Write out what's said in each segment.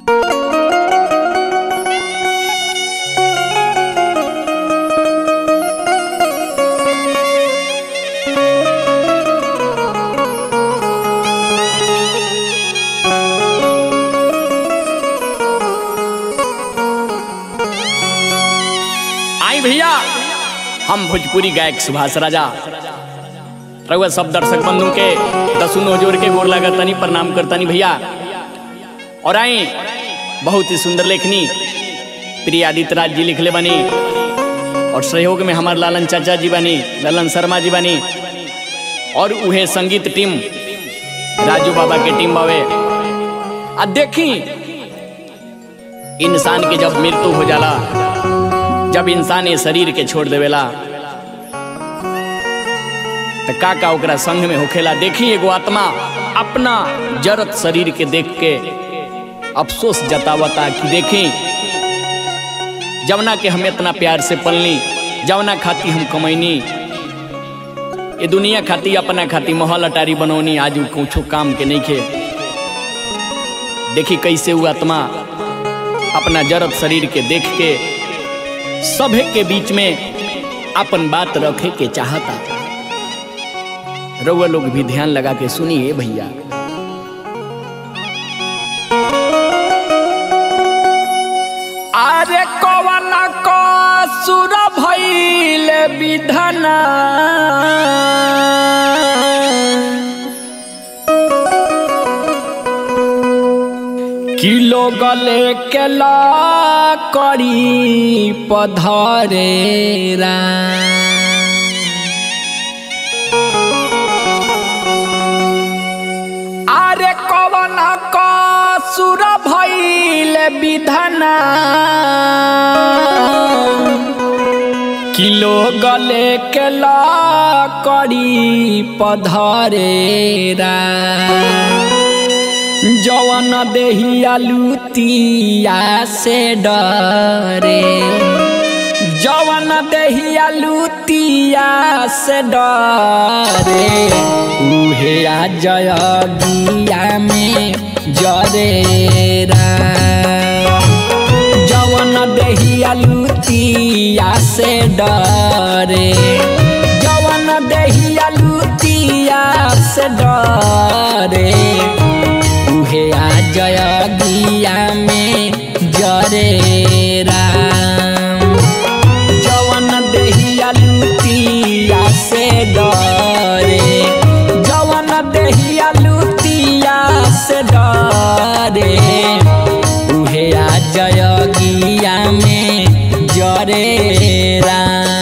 आई भैया हम भोजपुरी गायक सुभाष राजा रउआ सब दर्शक बंधु के दसुन जोर के गोर लगा तनी प्रणाम करतनी भैया और आई बहुत ही सुंदर लेखनी प्रिय आदित्य राज जी लिखले बनी और सहयोग में हमार लालन चाचा जी बनी ललन शर्मा जी बनी और उहे संगीत टीम राजू बाबा के टीम बावे आ देखी इंसान के जब मृत्यु हो जाला जब इंसान ये शरीर के छोड़ देवेला तो का का ओकरा संग में होखेला देखी एगो आत्मा अपना जरत शरीर के देख के अफसोस जतावता कि देखी जवना के हम इतना प्यार से पलनी जवना खाती हम कमैनी ये दुनिया खाती अपना खाती महल अटारी बनौनी आज कुछो काम के नहीं खे देखी कैसे वो आत्मा अपना जरत शरीर के देख के सभे के बीच में अपन बात रखे के चाहता रउआ लोग भी ध्यान लगा के सुनिए भैया अरे कवन को सुर भइल विधना किलो गले के ला करी पधरेरा अरे कवन का सुर भइल विधना किलो गले के ला करी पधरेरा जवन देहिया लुतिया से डरे जवन देहिया लुतिया से डरे उहे आ जय गिया में जरेरा जवन देहिया लुतिया से डरे जवन देहिया लुतिया से डरे उहे आ जय गिया में जरे राम जवन देहिया लुतिया से डरे जवन देहिया लुतिया से डरे उहे आ जय गिया में जरे राम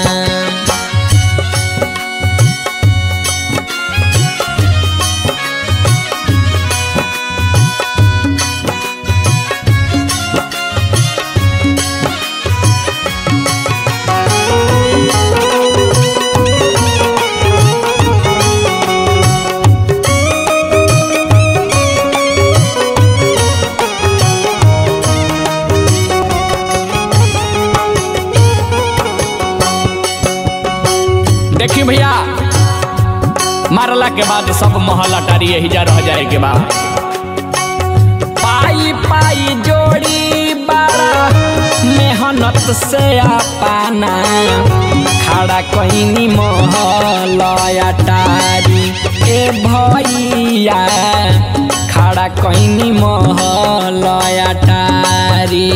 देखी भैया मारला के बाद सब महल अटारी यही जा रह जाए के बाद पाई पाई जोड़ी बारा मेहनत से पाना खड़ा कहीं महल अटारी ए भैया खड़ा कहीं महल अटारी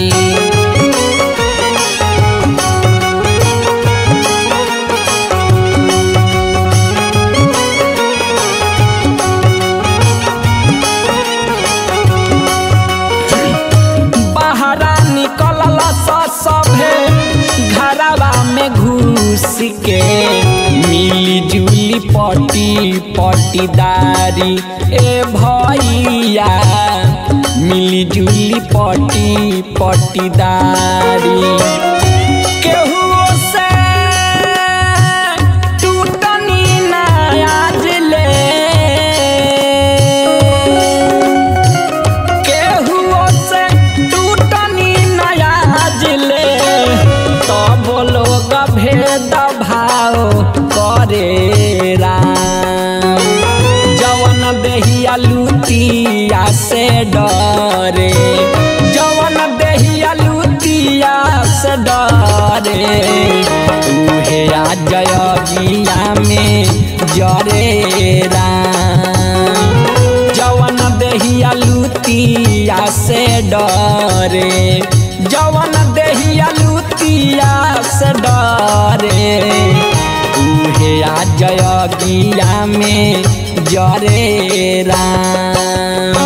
बहरा निकलल सभे घरवा में घुस के मिली जुली पटी पटीदारी ए भैया मिली जुली पटी पटीदारी केहू से टूटनी ना आज ले केहुओ से टूटनी नया जिले तब लोग भेद भाव करे राम जवन देहिया लुतिया से डरे से डरे उहे आ जयगिया में जरे राम जवन देहिया लुतिया से डरे जवन देहिया लुतिया से डरे उहे आ जयगिया में जरे राम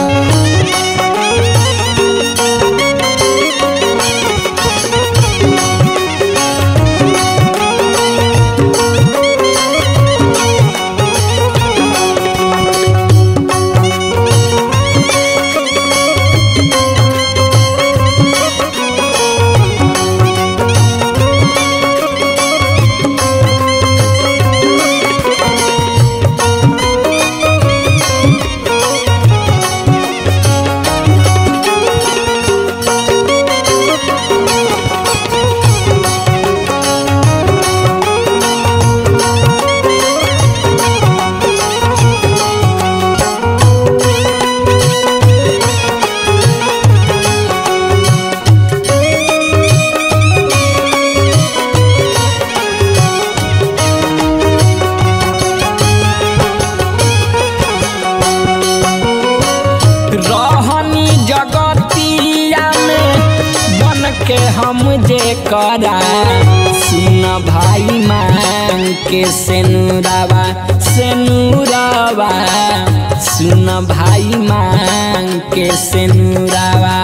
रहनी जगतिया में बन के हम जे करा सुन भाई मांग के सेनुरावा सेनुरावा सुन भाई मांग के सेनुरावा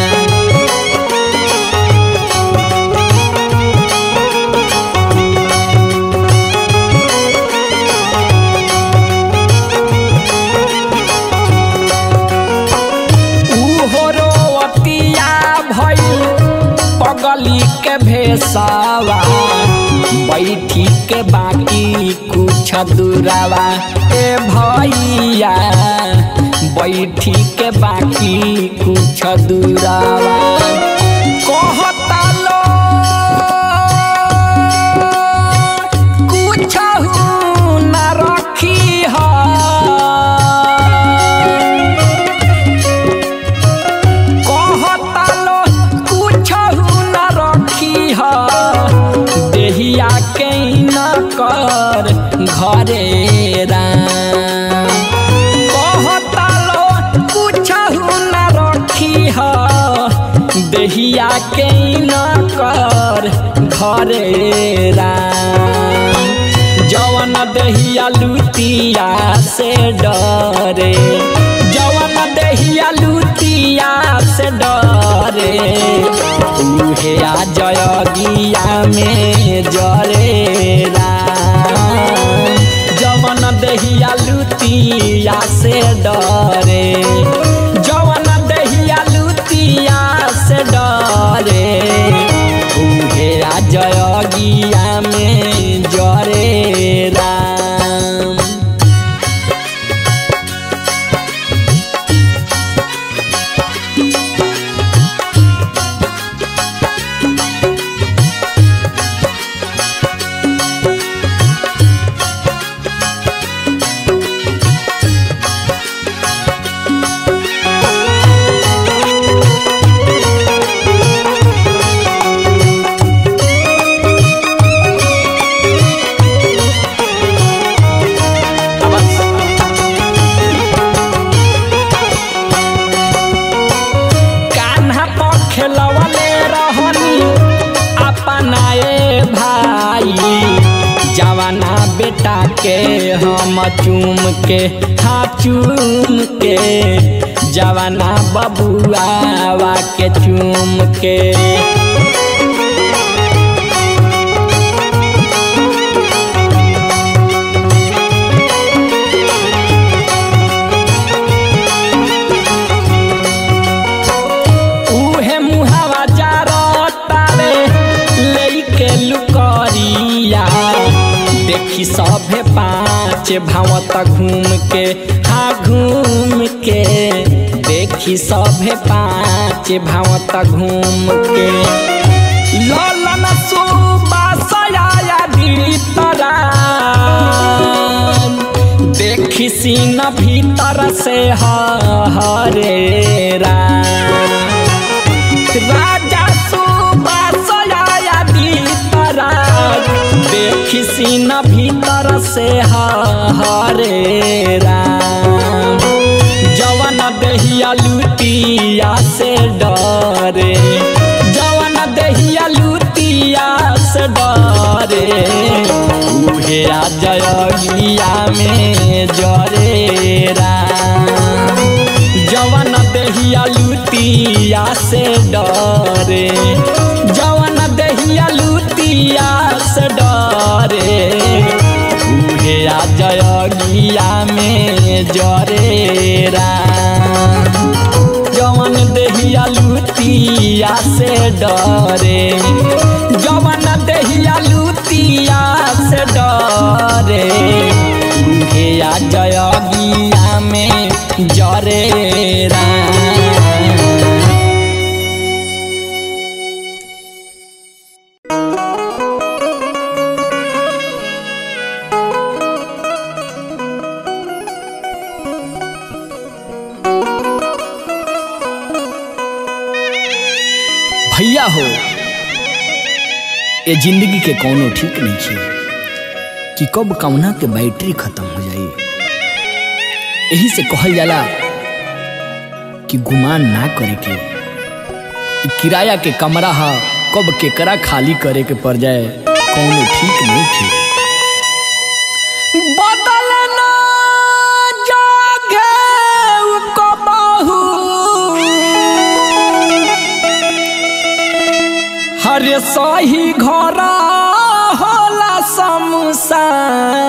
उहो रोवतिया भइल पगली के भेसावा बैठी के बाकी कुछ दूरावा ए भैया बैठी के बाकी कुछ दूरावा कहता लो कुछ न रखी है कहता लो कुछ न रखी ह देहिया के न कर घरे राम कहता लो कुछ न रखी ह देहिया के न कर घरे राम जवन देहिया लुतिया से डरे जवन देहिया लुतिया से डरे उहे आ जयगिया में जरे राम जवन देहिया लुतिया से डरे जवन देहिया लुतिया से डरे उहे आ जयगिया में जरे राम कान्हा पर खेलवले रहनी अपनाए भाई जवाना बेटा के हम चूम के हाँ चूम के जवाना बबुआवा के चूम के उहे मुहावा जारतारे लेके लुकरिया देखी सभे पाँच भावत घूम के हाँ घूम के देखी सभे पाँच भावत घूम के ललन सुबासया भीतरा देखी सीन भीतर से हरे राजा सुबासया देखी सीना भीतर से हरे राम जवन दहिया लुटिया से डरे जवन दहिया लुटिया से डरे उहे आ जयगिया में जरे राम जवन दहिया लुटिया से डरे जवन दहिया लुटिया से डरे उहे आ जयगिया में जरे राम जवन दहिया लुटिया से डरे जवन दहिया लुटिया से डरे उहे आ जयगिया में जरे राम भैया हो ये जिंदगी के कोनो ठीक नहीं छे कि कब कौना के बैटरी खत्म हो जाई यही से कहल जाला कि गुमान ना करे के इ किराया के कमरा हा कब केकरा खाली करे के पड़ जाए कोनो ठीक नहीं छे बदलना जागे कबहू हरे सही घर होला शमशान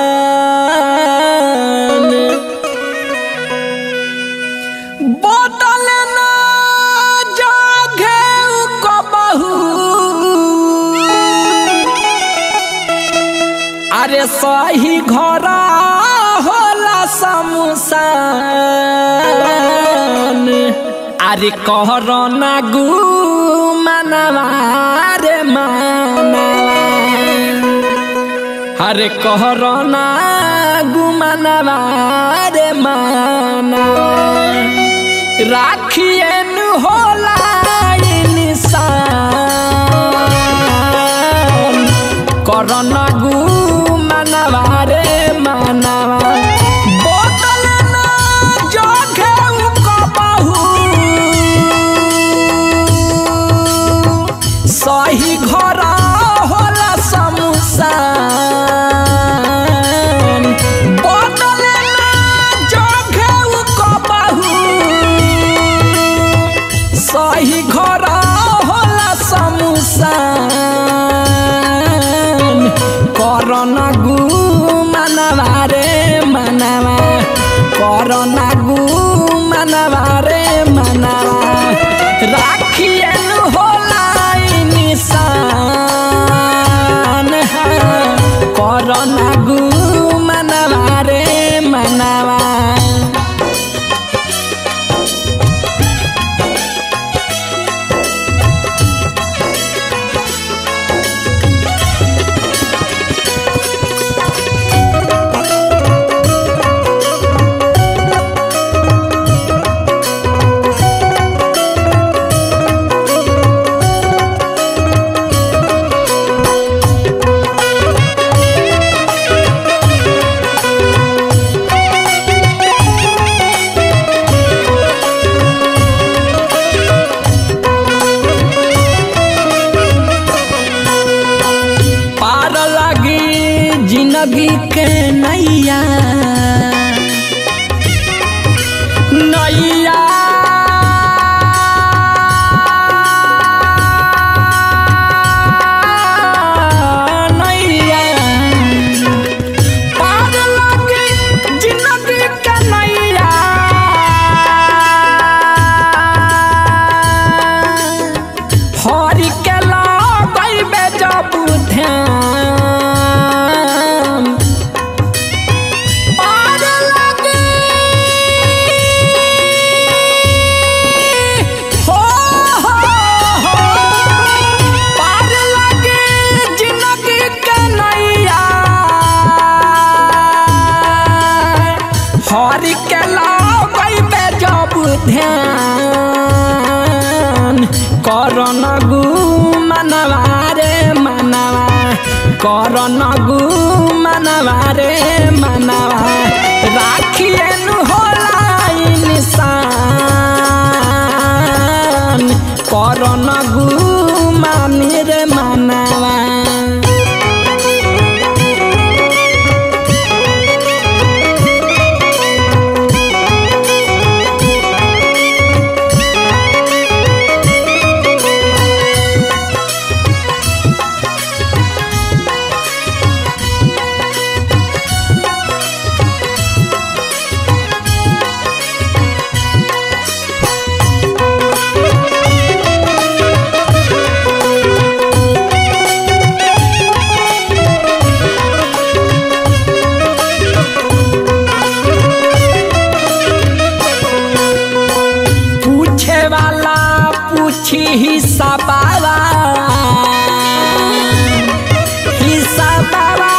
बदलना जागे कबहू अरे सही घर होला शमशान अरे कहर ना गु मनवा रे मानवा अरे कहर ना गु मनवा रे मानवा राखियन होला इंसान करन गु मनवा रे मनवा बोतल ना जगे कबहू सही घर होला शमशान बोतल ना जगे कबहू सही घर होला शमशान करना गु मनवा रे मनवा करना गु मनवा रे मनवा राखियन होला निशान करना गु मनवा रे मनवा पार लगी जिंदगी के नैया नैया नैया पार लगी जिंदगी के नैया हरि के लगैबे जब ध्यान पार लगे हो हो हो पार लगे जिंदगी के नैया हरि के लगैबे जब ध्यान करन गु मनवा रे मनवा कर नगु मनवा रे मनवा राखिए नु होला इंसान कर नगु मानी रे मनवा पूछे वाला पूछी हिसाबावा हिसाबावा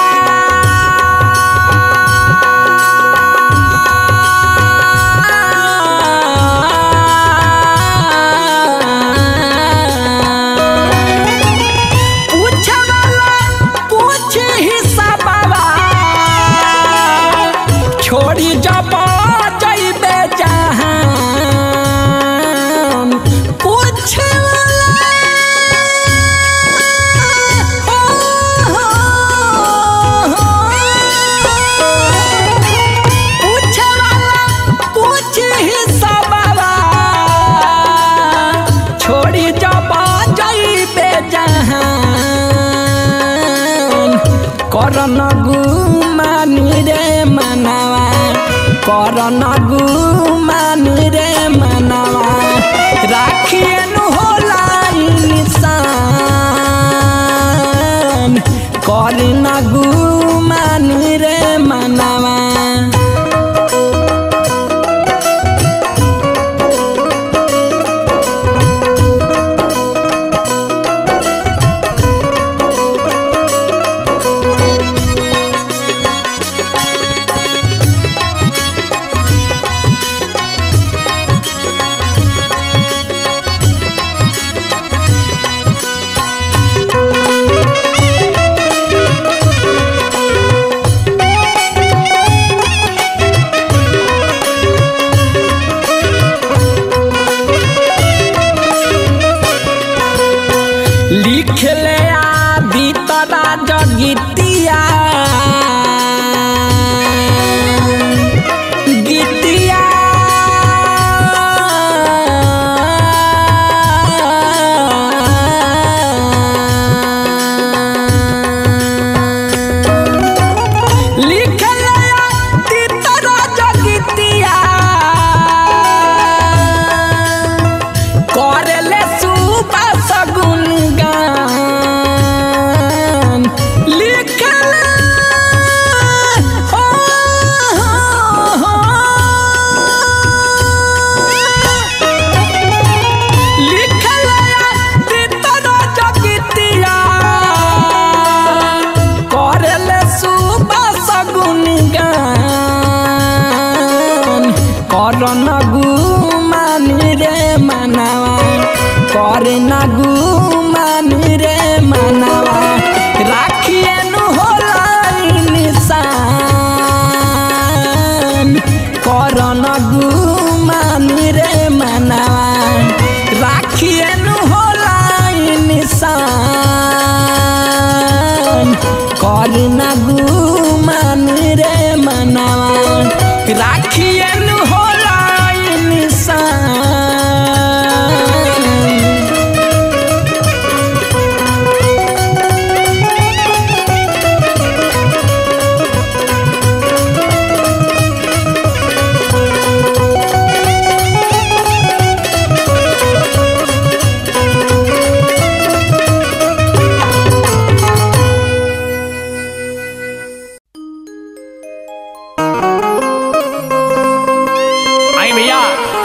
पूछे वाला पूछी हिसाबावा छोड़ी जब जइबे जहान पूछे वाला हो, हो, हो। पूछे वाला पूछी हिसाबवा छोड़ी जब जइबे जहान करन गुमानी रे मनवा करन गुमानी रे मनवा राखिए नु होला इंसान करन गुमानी रे मनवा लिखले आदि तरा जगितिया गीतिया लिखले आदि तरा जगितिया करले सुबह सगुन गान लिखले हो, हो, हो। लिखले तीतर जगितिया करले सुबह सगुन गान करन गुमानी रे मनवा करन गुमानी रे मनवा राखिए नु होला निशान करन गुमानी रे मनवा राखिए नु होला निशान करन गुमानी रे मनवा राखिए नु होला निशान आई भैया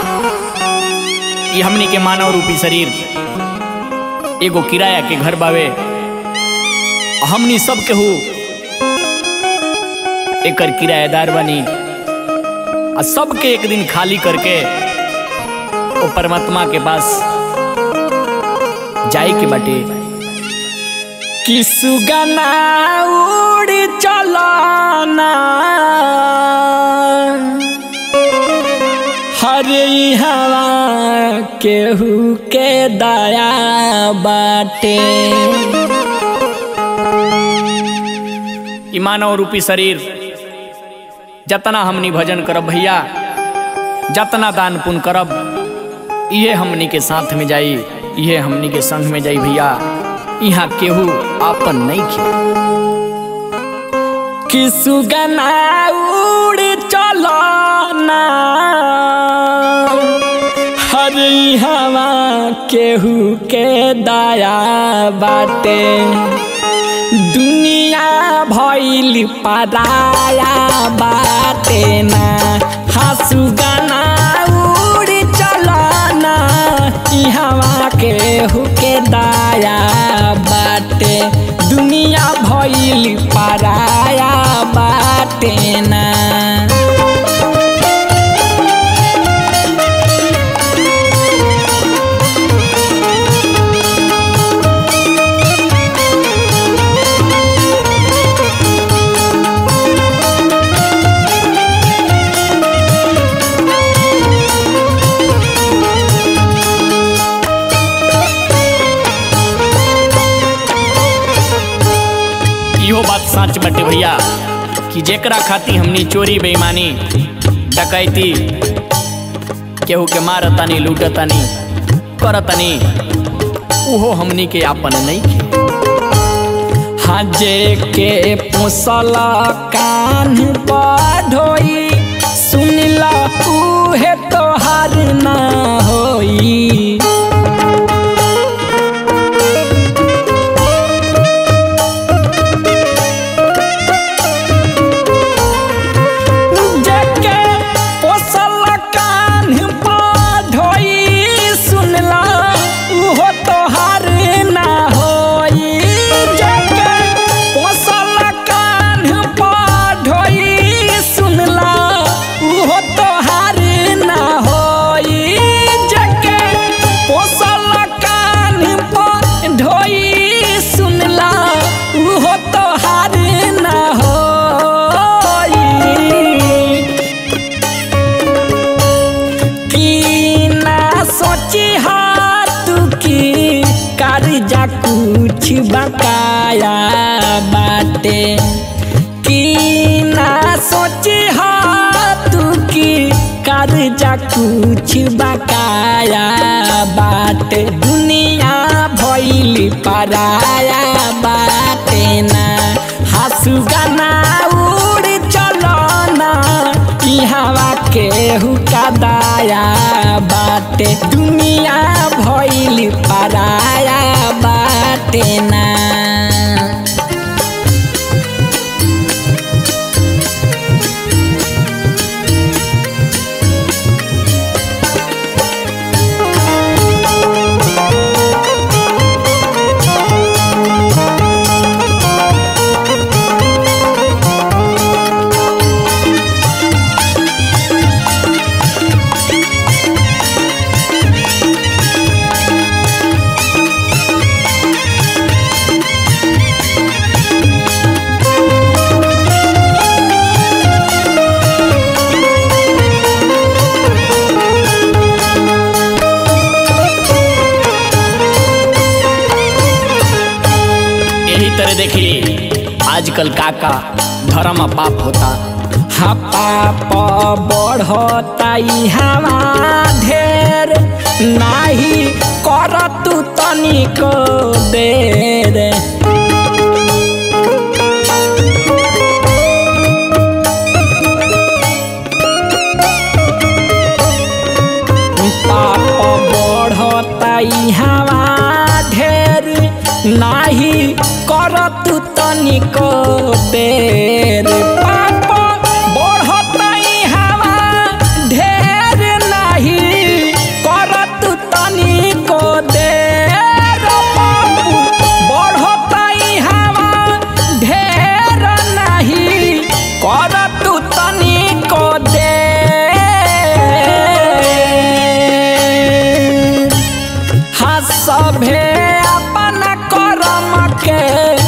ये हमनी के मानव रूपी शरीर एगो किराया के घर बावे हमनी सब केहू एकर किराएदार बनी आ सबके एक दिन खाली करके ओ परमात्मा के पास जाए के बाटे कि सुगना उड़ चलना हरे हवा केहू के दया बाटे ई मानव रूपी शरीर जतना हमनी भजन करब भैया जतना दान पुण्य करब इहे हमनी के साथ में जाई इहे हमनी के संग में जाई भैया यहाँ केहू आपन नहीं खे कि सुगना उड़ चलना हरे हवा केहू के दया बाटे दुनिया भइल पराया बाटे ना हसु गाना उड़ चलना इहवा के हुके दाया बाटे दुनिया भइल पराया बाटे ना इहो बात सच बटे भैया कि जेकरा खाती हमनी चोरी बेईमानी डकैती केहू के मारतानी लूटतानी करतानी उहो हमनी के आपन नहीं खे हजे के पोसल कान पढ़ोई सुनल उहे तोहार ना होई जेके पोसल कान पढ़ोई सुनल उहो तोहार ना होई जेके पोसल कान पढ़ोई सुनल उहो तोहार ना होई जेके पोसल कान पढ़ोई सुनल उहो तोहार ना होई की ना सोची हाथ की कर्जा कुछ बकाया बाटे की ना सोची हाथ की कर्जा कुछ बकाया बाटे दुनिया भइल पराया बाटे ना हसु गाना उड़ चलना ई हवा केहू का दाया बाटे दुनिया भइल पराया बाटे ना यही तरह देखी आजकल काका धर्म पाप होता हा पाप बढ़ता हवा ढेर नाही कर तू तनिक देर पाप बढ़ता हवा ढेर नाही कर तू तनिक देर पाप बढ़ता हवा ढेर नाही कर तू तनिक देर पाप बढ़ता हवा ढेर नाही कर तू तनिक देर हा सभे अपन करम के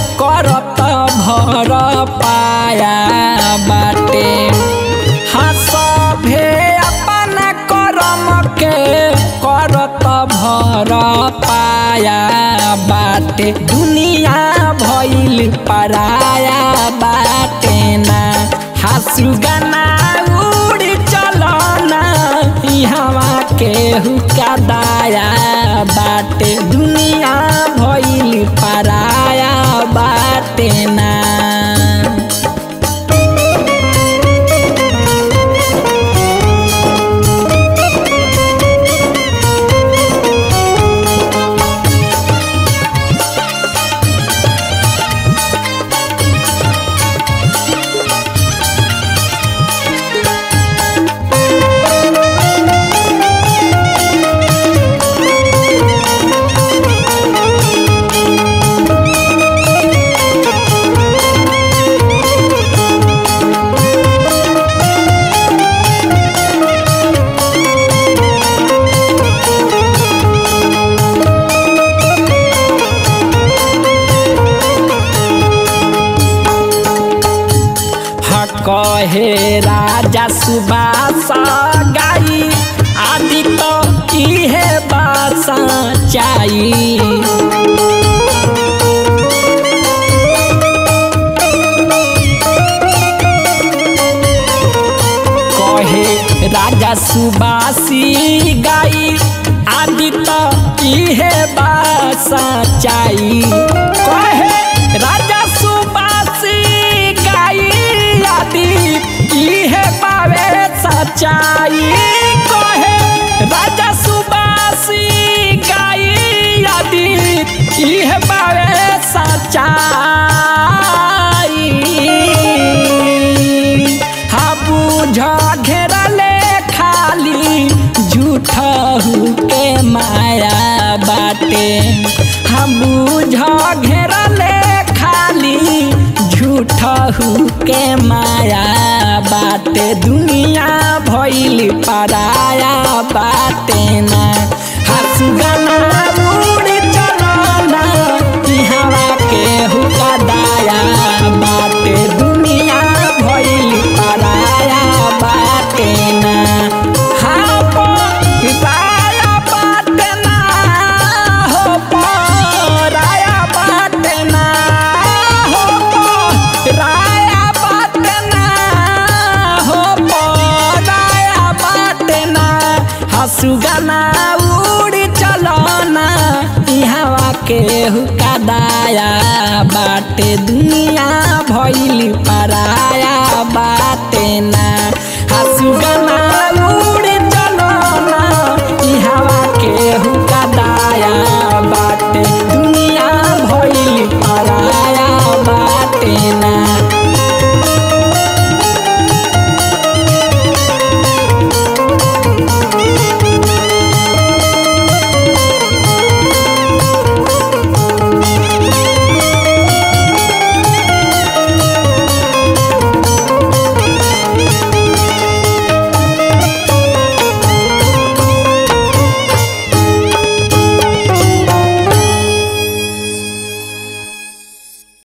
पर पाया बाटे दुनिया भइल पराया बाटे ना हासु गाना उड़ चलना हवा के हुका दाया बाटे दुनिया भइल पराया बाटे ना कहे राजा सुबास गाई आदि तो इहे बासा चाई कहे राजा सुबासी गाई आदि तो इहे बासा चाई कहे राजा सुबासी गाई आदि इहे पावे सच्चाई कहे राजा सुबासी गाई आदि इहे पावे सच्चाई हा बुझ घेरले खाली झूठ के माया बाटे हम बुझ घेरले खाली झूठ के माया बाटे दुनिया भइल पराया बाटे ना हंसु गाना उड़ चलना हवा के हुका दाया बाटे दुनिया भइल पराया बाटे ना हाँ पराया बाटे ना हो पराया बाटे ना हो पराया बाटे ना हो पराया बाटे ना हंसु गाना उड़ चलना हवा के हुका दाया बाटे दुनिया